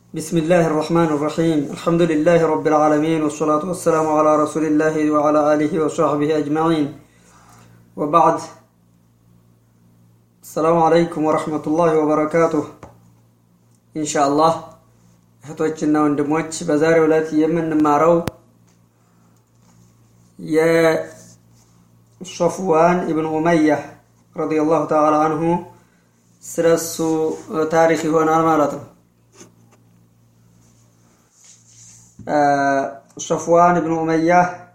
بسم الله الرحمن الرحيم الحمد لله رب العالمين والصلاة والسلام على رسول الله وعلى آله وصحبه أجمعين وبعد السلام عليكم ورحمة الله وبركاته إن شاء الله እህቶችና ወንድሞች በዛሬው ዕለት የምንማረው የሶፍዋን ኢብን ኡመያ ረዲየላሁ ተዓላ አንሁ ስለሱ ታሪክ ይሆናል ማለት ነው። ሶፍዋን ኢብን ኡመያ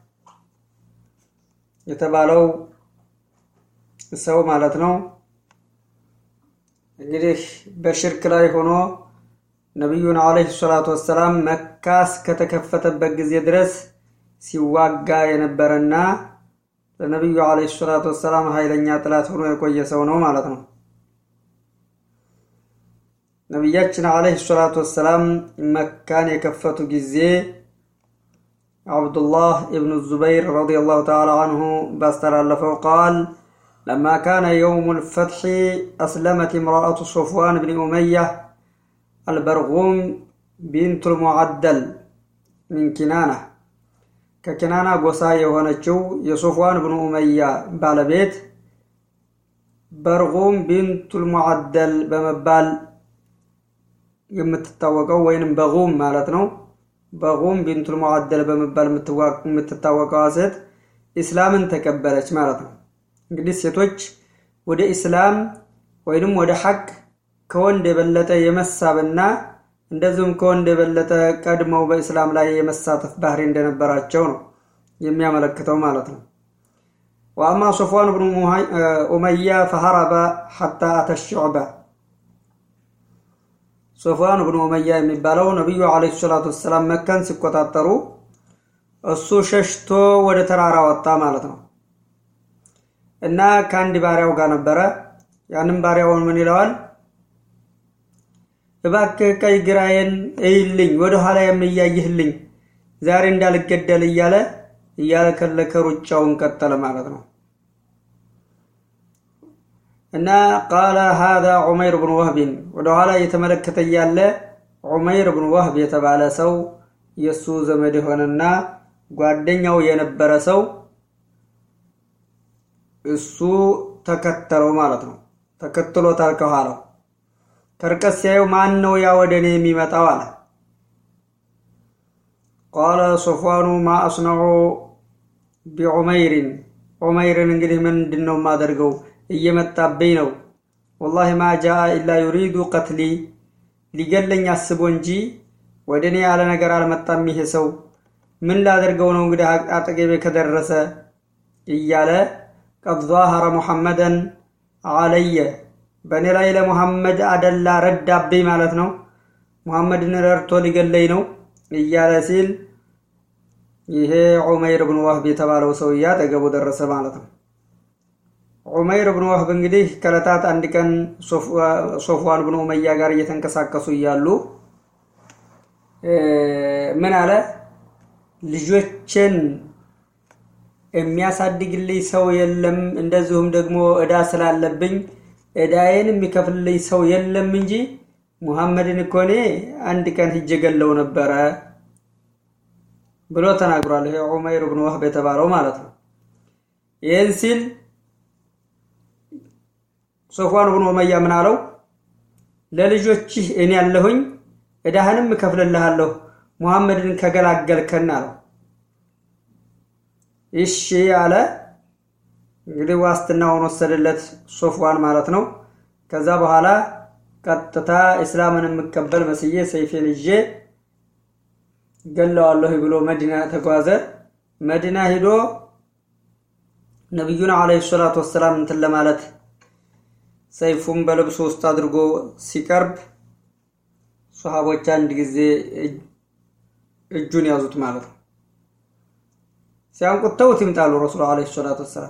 የተባለው ሰው ማለት ነው እንግዲህ በሽርክ ላይ ሆኖ ነቢዩን ዓለይሂ ሰላቱ ወሰላም መካ እስከተከፈተበት ጊዜ ድረስ ሲዋጋ የነበረና ለነቢዩ ዓለይሂ ሰላቱ ወሰላም ኃይለኛ ጥላት ሆኖ የቆየ ሰው ነው ማለት ነው። ነቢያችን ዓለይሂ ሰላቱ ወሰላም መካን የከፈቱ ጊዜ አብዱላህ ኢብኑ ዙበይር ረዲየላሁ ተዓላ አንሁ ባስተላለፈው ቃል ለማ ካነ የውሙ ልፈትሒ አስለመት እምራአቱ ሶፍዋን ብን ኡመያ አልበርጉም ቢንቱል ሙዓደል ሚን ኪናና ከኪናና ጎሳ የሆነችው የሶፍዋን ብኑ ኡመያ ባለቤት በርጉም ቢንቱል ሙዓደል በመባል የምትታወቀው ወይንም በጉም ማለት ነው። በጉም ቢንቱል ሙዓደል በመባል የምትታወቀዋ ሴት ኢስላምን ተቀበለች ማለት ነው። እንግዲህ ሴቶች ወደ ኢስላም ወይንም ወደ ሐቅ ከወንድ የበለጠ የመሳብና እንደዚሁም ከወንድ የበለጠ ቀድመው በእስላም ላይ የመሳተፍ ባህሪ እንደነበራቸው ነው የሚያመለክተው ማለት ነው። ወአማ ሶፍዋን ብኑ ኡመያ ፈሀረበ ሐታ አተ ሹዕባ ሶፍዋን ብኑ ኡመያ የሚባለው ነቢዩ ዓለይሂ ሰላቱ ወሰላም መካን ሲቆጣጠሩ እሱ ሸሽቶ ወደ ተራራ ወጣ ማለት ነው እና ከአንድ ባሪያው ጋር ነበረ። ያንም ባሪያውን ምን ይለዋል? እባክህ ቀይ ግራዬን እይልኝ፣ ወደ ኋላ የምያይህልኝ ዛሬ እንዳልገደል እያለ እያለከለከ ሩጫውን ቀጠለ ማለት ነው። እና ቃለ ሃዛ ዑመይር ብን ወህብን ወደ ኋላ እየተመለከተ እያለ ዑመይር ብን ወህብ የተባለ ሰው የእሱ ዘመድ የሆነና ጓደኛው የነበረ ሰው እሱ ተከተለው ማለት ነው። ተከትሎታል ከኋላው ከርቀት ሲያየው ማን ነው ያ ወደ እኔ የሚመጣው አለ። ቃለ ሶፍዋኑ ማ አስነዑ ቢዑመይሪን ዑመይርን እንግዲህ ምንድን ነው የማደርገው? እየመጣብኝ ነው። ወላሂ ማ ጃአ ኢላ ዩሪዱ ቀትሊ ሊገለኝ አስቦ እንጂ ወደ እኔ ያለ ነገር አልመጣም። ይሄ ሰው ምን ላደርገው ነው እንግዲህ አጠገቤ ከደረሰ እያለ ቀድ ዛሀረ ሙሐመደን አለየ በእኔ ላይ ለሙሐመድ አደላ ረዳብኝ ማለት ነው። ሙሐመድን ረድቶ ሊገለኝ ነው እያለ ሲል ይሄ ዑመይር ብን ወህብ የተባለው ሰውዬ አጠገቡ ደረሰ ማለት ነው። ዑመይር ብን ወህብ እንግዲህ ከዕለታት አንድ ቀን ሶፍዋን ብን ኡመያ ጋር እየተንቀሳቀሱ እያሉ ምን አለ፣ ልጆችን የሚያሳድግልኝ ሰው የለም፣ እንደዚሁም ደግሞ ዕዳ ስላለብኝ ዕዳዬን የሚከፍልልኝ ሰው የለም እንጂ ሙሐመድን እኮ እኔ አንድ ቀን ሂጄ ገለው ነበረ ብሎ ተናግሯል። ይሄ ዑመይር ብን ወህብ የተባለው ማለት ነው። ይህን ሲል ሶፍዋን ብን ኡመያ ምን አለው? ለልጆችህ እኔ ያለሁኝ ዕዳህንም እከፍልልሃለሁ ሙሐመድን ከገላገልከን አለው። እሺ አለ። እንግዲህ ዋስትናውን ወሰደለት ሶፍዋን ማለት ነው። ከዛ በኋላ ቀጥታ እስላምን የምቀበል መስዬ ሰይፌን ይዤ ገለዋለሁ ብሎ መዲና ተጓዘ። መዲና ሂዶ ነቢዩን ዓለይሂ ሰላቱ ወሰላም እንትን ለማለት ሰይፉን በልብሱ ውስጥ አድርጎ ሲቀርብ ሶሃቦች አንድ ጊዜ እጁን ያዙት ማለት ነው። ሲያንቁት ተውት ይምጣሉ ረሱሉ ዓለይሂ ሰላቱ ወሰላም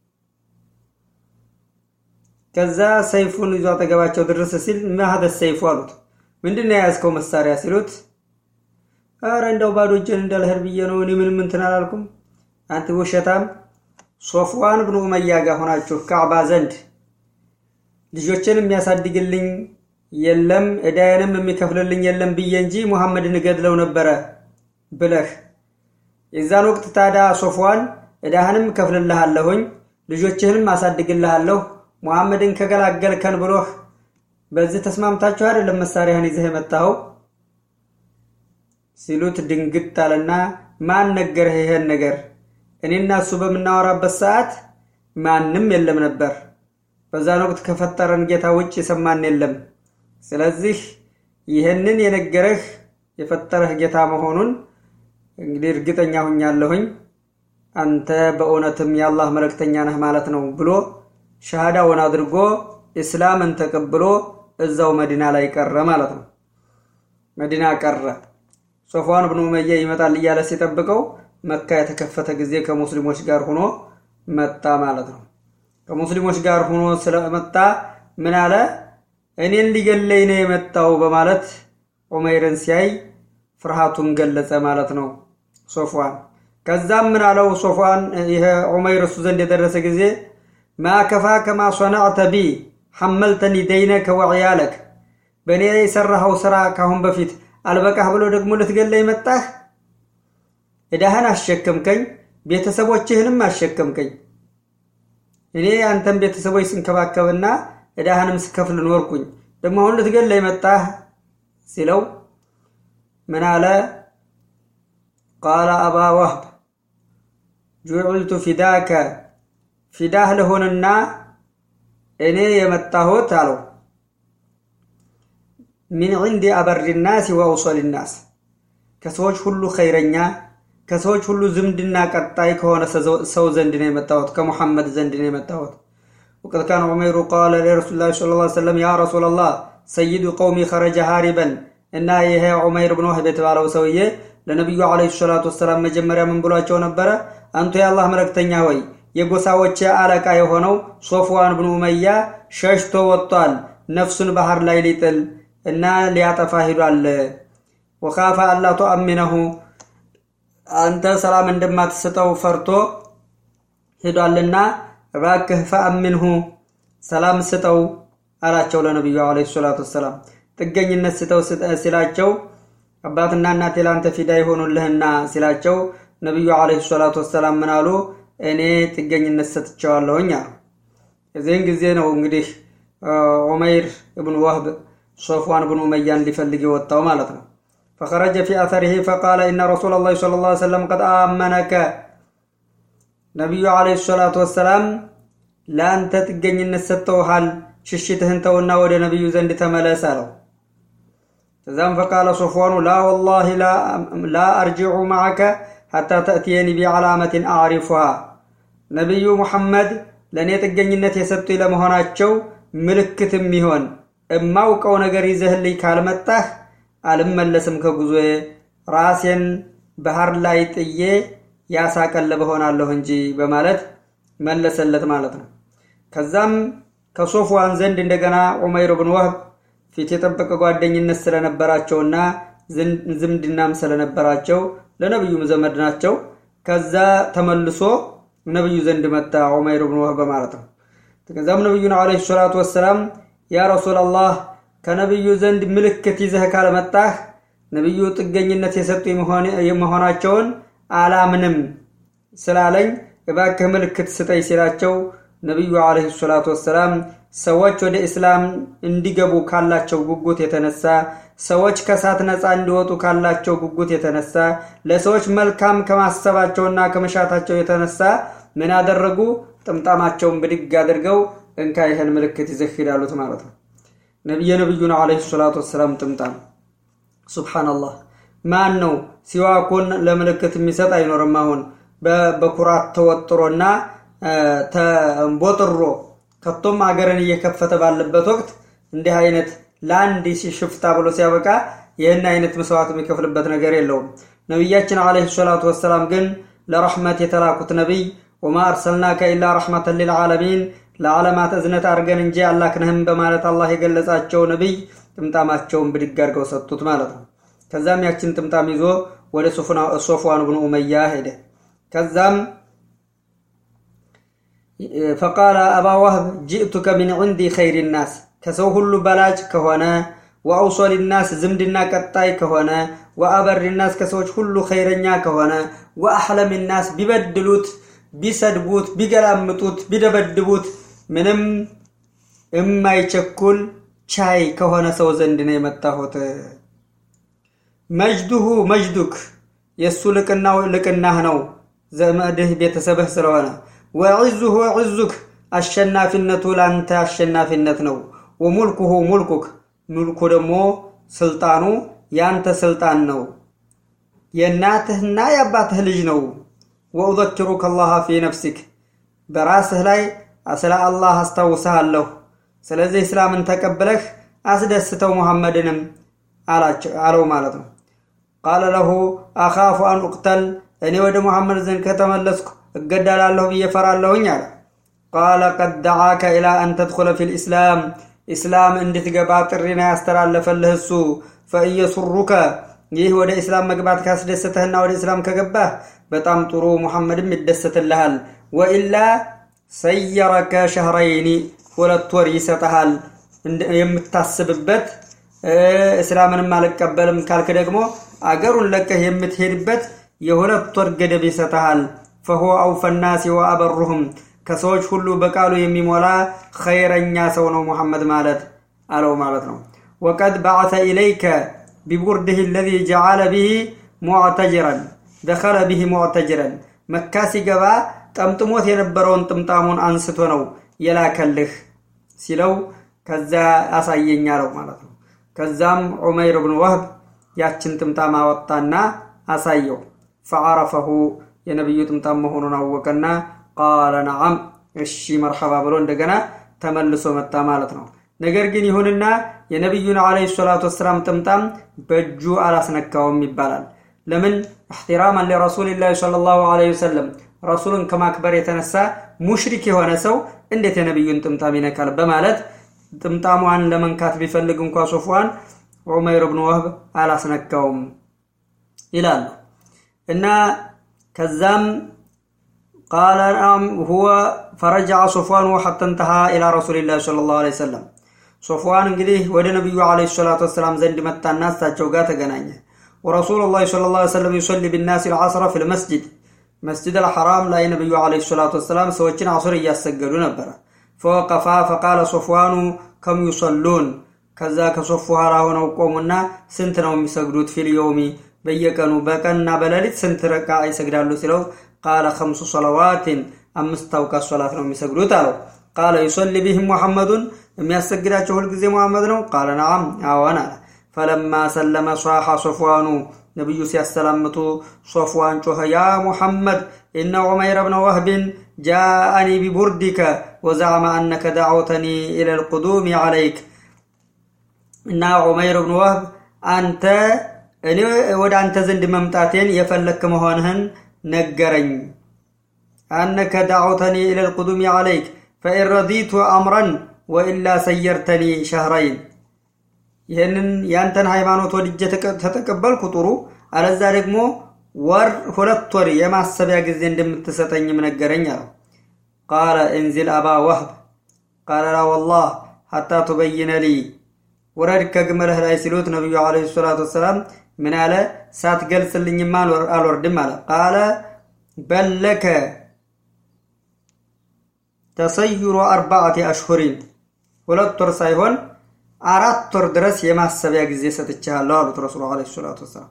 ከዛ ሰይፉን ይዞ አጠገባቸው ድረስ ሲል ማህደ ሰይፉ አሉት። ምንድን ነው የያዝከው መሳሪያ ሲሉት፣ አረ እንደው ባዶ እጄን እንዳልሄድ ብዬ ነው እኔ ምንም እንትን አላልኩም። አንተ ውሸታም፣ ሶፍዋን ብኑ ኡመያ ጋር ሆናችሁ ካዕባ ዘንድ ልጆችን የሚያሳድግልኝ የለም ዕዳዬንም የሚከፍልልኝ የለም ብዬ እንጂ ሙሐመድን እገድለው ነበረ ብለህ የዛን ወቅት ታዲያ ሶፍዋን ዕዳህንም እከፍልልሃለሁኝ ልጆችህንም አሳድግልሃለሁ ሙሐመድን ከገላገልከን ብሎህ በዚህ ተስማምታችሁ አይደለም መሳሪያህን ይዘህ የመጣኸው ሲሉት ድንግጥ አለና ማን ነገረህ ይሄን ነገር እኔና እሱ በምናወራበት ሰዓት ማንም የለም ነበር በዛን ወቅት ከፈጠረን ጌታ ውጭ የሰማን የለም ስለዚህ ይህንን የነገረህ የፈጠረህ ጌታ መሆኑን እንግዲህ እርግጠኛ ሁኛለሁኝ አንተ በእውነትም የአላህ መልእክተኛ ነህ ማለት ነው ብሎ ሸሃዳውን አድርጎ እስላምን ተቀብሎ እዛው መዲና ላይ ቀረ ማለት ነው መዲና ቀረ ሶፋን ብኑ ኡመያ ይመጣል እያለ ሲጠብቀው መካ የተከፈተ ጊዜ ከሙስሊሞች ጋር ሆኖ መጣ ማለት ነው ከሙስሊሞች ጋር ሆኖ ስለመጣ ምን አለ እኔን ሊገለኝ ነው የመጣው በማለት ዑመይርን ሲያይ ፍርሃቱን ገለጸ ማለት ነው ሶፍዋን ከዛም ምን አለው ሶፍዋን ይሄ ዑመይር እሱ ዘንድ የደረሰ ጊዜ ማ ከፋ ከማ ሶናዕተ ቢ ሐመልተኒ ደይነከ ወዕያለክ በእኔ የሰራኸው ስራ ካሁን በፊት አልበቃህ ብሎ ደግሞ ልትገለኝ መጣህ ዕዳህን አሸከምከኝ ቤተሰቦችህንም አሸከምከኝ እኔ አንተን ቤተሰቦች ስንከባከብና ዕዳህንም ስከፍል ኖርኩኝ ደግሞ አሁን ልትገለኝ መጣህ ሲለው ምን አለ ቃለ አባ ወህብ ጁዕልቱ ፊዳከ ፊዳህ ልሆንና እኔ የመጣሁት አለው ሚን ዕንዲ አበሪ ናስ ወአውሰል ናስ ከሰዎች ሁሉ ኸይረኛ ከሰዎች ሁሉ ዝምድና ቀጣይ ከሆነ ሰው ዘንድ ነው የመጣሁት ከሙሐመድ ዘንድ ነው የመጣሁት ወቀድ ካነ ዑመይሩ ቃለ ለረሱል ላ ስለ ላ ሰለም ያ ረሱላ ላህ ሰይዱ ቀውሚ ኸረጀ ሃሪበን እና ይሄ ዑመይር ብን ወህብ የተባለው ሰውዬ ለነቢዩ ዓለይሂ ሰላቱ ወሰላም መጀመሪያ ምን ብሏቸው ነበረ አንቱ የአላህ መልእክተኛ ሆይ የጎሳዎች አለቃ የሆነው ሶፍዋን ብን ኡመያ ሸሽቶ ወጥቷል ነፍሱን ባህር ላይ ሊጥል እና ሊያጠፋ ሂዷል ወካፈ አላ ቱአሚነሁ አንተ ሰላም እንደማትሰጠው ፈርቶ ሂዷልና እባክህ ፈአሚንሁ ሰላም ስጠው አላቸው ለነቢዩ ዓለይሂ ሰላቱ ወሰላም ጥገኝነት ስጠው ሲላቸው አባትና እናቴ ለአንተ ፊዳ ይሆኑልህና ሲላቸው ነቢዩ ዓለይሂ ሰላቱ ወሰላም ምን አሉ እኔ ጥገኝነት ሰጥቸዋለሁኝ አሉ የዚህን ጊዜ ነው እንግዲህ ዑመይር እብን ወህብ ሶፍዋን ብን ኡመያን ሊፈልግ የወጣው ማለት ነው فخرج في أثره فقال إن رسول الله صلى الله عليه وسلم قد آمنك ነቢዩ ዓለይሂ ሰላቱ ወሰላም ለአንተ ጥገኝነት ሰጥተውሃል ሽሽትህን ተውና ወደ ነቢዩ ዘንድ ተመለስ አለው ከዛም ፈቃለ ሶፍዋኑ ላ ወላሂ ላ አርጅዑ ማዓከ ሐታ ተእትየኒ ቢዓላመትን አዕሪፉሃ ነቢዩ ሙሐመድ ለእኔ ጥገኝነት የሰጡኝ ለመሆናቸው ምልክትም ይሆን እማውቀው ነገር ይዘህልኝ ካልመጣህ አልመለስም ከጉዞዬ ራሴን ባህር ላይ ጥዬ ያሳቀለበ ሆናለሁ እንጂ በማለት መለሰለት ማለት ነው ከዛም ከሶፍዋን ዘንድ እንደገና ዑመይር ብን ወህብ ፊት የጠበቀ ጓደኝነት ስለነበራቸውና ዝምድናም ስለነበራቸው ለነቢዩም ዘመድ ናቸው ከዛ ተመልሶ ነቢዩ ዘንድ መጣ ዑመይር ብን ወህብ ማለት ነው ከዛም ነቢዩን ዓለይሂ ሰላቱ ወሰላም ያ ረሱላላህ ከነቢዩ ዘንድ ምልክት ይዘህ ካልመጣህ ነቢዩ ጥገኝነት የሰጡ መሆናቸውን አላምንም ስላለኝ እባክህ ምልክት ስጠኝ ሲላቸው ነቢዩ ዓለይሂ ሰላቱ ወሰላም ሰዎች ወደ እስላም እንዲገቡ ካላቸው ጉጉት የተነሳ ሰዎች ከእሳት ነፃ እንዲወጡ ካላቸው ጉጉት የተነሳ ለሰዎች መልካም ከማሰባቸውና ከመሻታቸው የተነሳ ምን አደረጉ ጥምጣማቸውን ብድግ አድርገው እንካ ይህን ምልክት ይዘህ ሂዳሉት ማለት ነው የነቢዩን ዓለይሂ ሰላቱ ወሰላም ጥምጣም ሱብሓነላህ ማን ነው ሲዋኩን ለምልክት የሚሰጥ አይኖርም አሁን በኩራት ተወጥሮና ተንቦጥሮ ከቶም አገርን እየከፈተ ባለበት ወቅት እንዲህ አይነት ለአንድ ሽፍታ ብሎ ሲያበቃ ይህን አይነት መስዋዕት የሚከፍልበት ነገር የለውም ነቢያችን ዓለይሂ ሰላቱ ወሰላም ግን ለረሕመት የተላኩት ነቢይ ወማ አርሰልናከ ኢላ ረሕመተን ሊልዓለሚን ለዓለማት እዝነት አድርገን እንጂ አላክንህም በማለት አላህ የገለጻቸው ነቢይ ጥምጣማቸውን ብድግ አድርገው ሰጡት ማለት ነው ከዛም ያችን ጥምጣም ይዞ ወደ ሶፍዋን ብን ኡመያ ሄደ ከዛም ፈቃለ አባ ዋህብ ጅእቱከ ሚን ዕንዲ ኸይር ናስ ከሰው ሁሉ በላጭ ከሆነ ወአውሶል ናስ ዝምድና ቀጣይ ከሆነ ወአበር ናስ ከሰዎች ሁሉ ኸይረኛ ከሆነ ወአሕለም ናስ ቢበድሉት ቢሰድቡት ቢገላምጡት ቢደበድቡት ምንም የማይቸኩል ቻይ ከሆነ ሰው ዘንድ ነው የመጣሁት። መጅዱሁ መጅዱክ የእሱ ልቅናው ልቅናህ ነው፣ ዘመድህ ቤተሰብህ ስለሆነ። ወዕዙሁ ዕዙክ አሸናፊነቱ ለአንተ አሸናፊነት ነው። ወሙልኩሁ ሙልኩክ ሙልኩ ደግሞ ስልጣኑ የአንተ ስልጣን ነው፣ የእናትህና የአባትህ ልጅ ነው። ወኡዘኪሩከ አላህ ፊ ነፍሲክ በራስህ ላይ ስለ አላህ አስታውስሃለሁ። ስለዚህ እስላምን ተቀብለህ አስደስተው ሙሐመድንም አለው ማለት ነው። ቃለ ለሁ አኻፉ አን ኡቅተል እኔ ወደ ሙሐመድ ዘንድ ከተመለስኩ እገደላለሁ ብዬ ፈራለሁኝ አለ። ቃለ ቀድ ደዓከ ኢላ አን ተድኹለ ፊ ልእስላም ኢስላም እንድትገባ ጥሪና ያስተላለፈልህ እሱ ፈእየሱሩከ ይህ ወደ ኢስላም መግባት ካስደሰተህና ወደ ኢስላም ከገባህ በጣም ጥሩ ሙሐመድም ይደሰትልሃል። ወኢላ ሰየረከ ሸህረይኒ ሁለት ወር ይሰጠሃል የምታስብበት እስላምንም አልቀበልም ካልክ ደግሞ አገሩን ለቀህ የምትሄድበት የሁለት ወር ገደብ ይሰጠሃል። ፈሆ አውፈናሲ ወአበሩህም ከሰዎች ሁሉ በቃሉ የሚሞላ ኸይረኛ ሰው ነው ሙሐመድ ማለት አለው ማለት ነው። ወቀድ በዓተ ኢለይከ ቢቡርድህ ለዚ ጀዓለ ብሂ ሙዕተጅረን ደኸለ ብሂ ሙዕተጅረን መካ ሲገባ ጠምጥሞት የነበረውን ጥምጣሙን አንስቶ ነው የላከልህ ሲለው ከዛ አሳየኝ አለው ማለት ነው። ከዛም ዑመይር ብን ወህብ ያችን ጥምጣም አወጣና አሳየው። ፈዓረፈሁ የነቢዩ ጥምጣም መሆኑን አወቀና ቃለ ነዓም እሺ መርሐባ ብሎ እንደገና ተመልሶ መጣ ማለት ነው። ነገር ግን ይሁንና የነቢዩን ዓለይሂ ሰላቱ ወሰላም ጥምጣም በእጁ አላስነካውም ይባላል። ለምን? እሕትራማን ለረሱሊላህ ሰለላሁ ዓለይሂ ወሰለም ረሱልን ከማክበር የተነሳ ሙሽሪክ የሆነ ሰው እንዴት የነቢዩን ጥምጣም ይነካል? በማለት ጥምጣሟን ለመንካት ቢፈልግ እንኳ ሶፍዋን ዑመይር ብን ወህብ አላስነካውም ይላሉ እና ከዛም ቃለ ሁወ ፈረጃ ሶፍዋን ሐታ እንተሃ ኢላ ረሱሊላህ ሰለላሁ ዐለይሂ ወሰለም ሶፍዋን እንግዲህ ወደ ነቢዩ ዐለይሂ ሰላቱ ወሰላም ዘንድ መጣና እሳቸው ጋር ተገናኘ። ወረሱሉላህ ሰለላሁ ዐለይሂ ወሰለም ዩሰሊ ቢናስ ልዓስረ ፊል መስጅድ መስጅድ አልሐራም ላይ ነቢዩ ዐለይሂ ሰላቱ ወሰላም ሰዎችን አሱር እያሰገዱ ነበረ። ፈወቀፋ ፈቃለ ሶፍዋኑ ከም ዩሰሉን ከዛ ከሶፍ ኋላ ሆነው ቆሙና ስንት ነው የሚሰግዱት? ፊል የውሚ በየቀኑ በቀንና በሌሊት ስንት ረቃ ይሰግዳሉ ሲለው ቃለ ከምሱ ሰለዋትን አምስት አውቃት ሶላት ነው የሚሰግዱት አለው። ቃለ ዩሰሊ ቢህም ሙሐመዱን የሚያሰግዳቸው ሁልጊዜ ሙሐመድ ነው? ቃለ ነዓም አዎን አለ። ፈለማ ሰለመ ሷሓ ሶፍዋኑ ነቢዩ ሲያሰላምቱ ሶፍዋን ጮኸ፣ ያ ሙሐመድ ኢነ ዑመይረ ብነ ወህብን ጃአኒ ቢቡርዲከ ወዛዕመ አነከ ዳዕውተኒ ኢለ ልቁዱሚ ዓለይክ እና ዑመይር ብን ወህብ አንተ እኔ ወደ አንተ ዘንድ መምጣቴን የፈለክ መሆንህን ነገረኝ። አነከ ዳዕውተኒ ኢለ ልቁዱሚ ዓለይክ ፈኢን ረዲቱ አምረን ወኢላ ሰየርተኒ ሸህረይን ይህንን ያንተን ሃይማኖት ወድጄ ተተቀበልኩ ጥሩ፣ አለዛ ደግሞ ወር ሁለት ወር የማሰቢያ ጊዜ እንደምትሰጠኝም ነገረኝ አለው። ቃለ እንዚል አባ ወህብ ቃለ ላ ወላህ ሐታ ቱበይነ ሊ ውረድ ከግመልህ ላይ ሲሉት ነቢዩ ዓለይሂ ሰላቱ ወሰላም ምን አለ? ሳትገልጽልኝማ አልወርድም አለ። ቃለ በለከ ተሰይሩ አርባዕቲ አሽሁሪን ሁለት ወር ሳይሆን አራት ወር ድረስ የማሰቢያ ጊዜ ሰጥቻለሁ አሉት ረሱሉ ዓለይሂ ሰላቱ ወሰላም።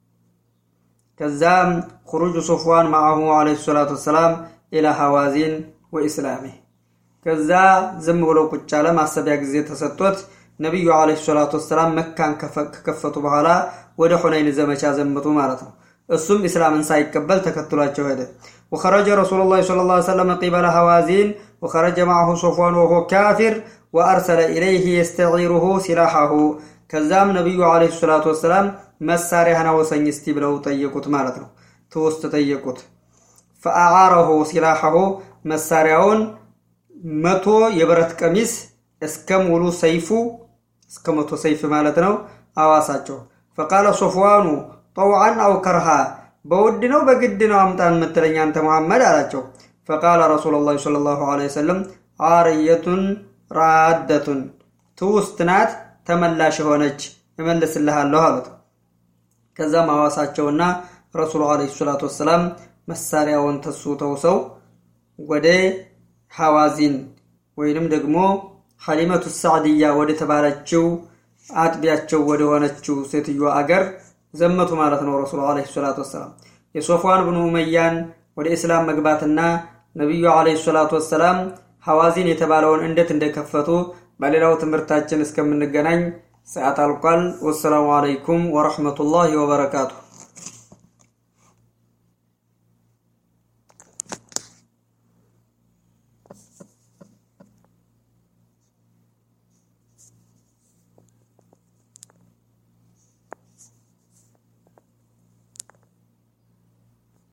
ከዛም ኩሩጁ ሶፍዋን ማዓሁ ዓለይሂ ሰላቱ ወሰላም ኢላ ሐዋዚን ወኢስላሚ ከዛ ዝም ብሎ ቁጭ አለ። ማሰቢያ ጊዜ ተሰጥቶት ነቢዩ ዓለይሂ ሰላቱ ወሰላም መካን ከከፈቱ በኋላ ወደ ሑነይን ዘመቻ ዘመቱ ማለት ነው። እሱም ኢስላምን ሳይቀበል ተከትሏቸው ሄደ። ወኸረጀ ረሱሉላህ ሰለላሁ ዐለይሂ ወሰለም ቂበለ ሐዋዚን ወኸረጀ ማዓሁ ሶፍዋን ወሆ ካፊር ወአርሰለ ኢለይህ የስተዒሩሁ ሲላሐሁ ከዛም ነቢዩ ዓለይሂ ሰላቱ ወሰላም መሳሪያህን አውሰኝ እስቲ ብለው ጠየቁት ማለት ነው። ትውስጥ ጠየቁት። ፈአዓረሁ ሲላሐሁ መሳሪያውን መቶ የብረት ቀሚስ እስከ ሙሉ ሰይፉ እስከ መቶ ሰይፍ ማለት ነው አዋሳቸው። ፈቃለ ሶፍዋኑ ጠውዓን አው ከርሃ በውድ ነው በግድ ነው አምጣን የምትለኝ አንተ መሐመድ አላቸው። ፈቃለ ረሱሉላህ ሰለላሁ ዐለይሂ ወሰለም ዓርየቱን ራደቱን ትውስት ናት፣ ተመላሽ የሆነች እመልስልሃለሁ አሉት። ከዛም አዋሳቸውና ረሱሉ ዓለይሂ ሰላቱ ወሰላም መሳሪያውን ተሱ ተውሰው ወደ ሐዋዚን ወይንም ደግሞ ሐሊመቱ ሳዕድያ ወደ ተባለችው አጥቢያቸው ወደ ሆነችው ሴትዮ አገር ዘመቱ ማለት ነው። ረሱሉ ዓለይሂ ሰላቱ ወሰላም የሶፍዋን ብኑ ኡመያን ወደ እስላም መግባትና ነቢዩ ዓለይሂ ሰላቱ ወሰላም ሐዋዚን የተባለውን እንዴት እንደከፈቱ በሌላው ትምህርታችን እስከምንገናኝ ሰዓት አልቋል። ወሰላሙ ዓለይኩም ወረሕመቱላሂ ወበረካቱሁ።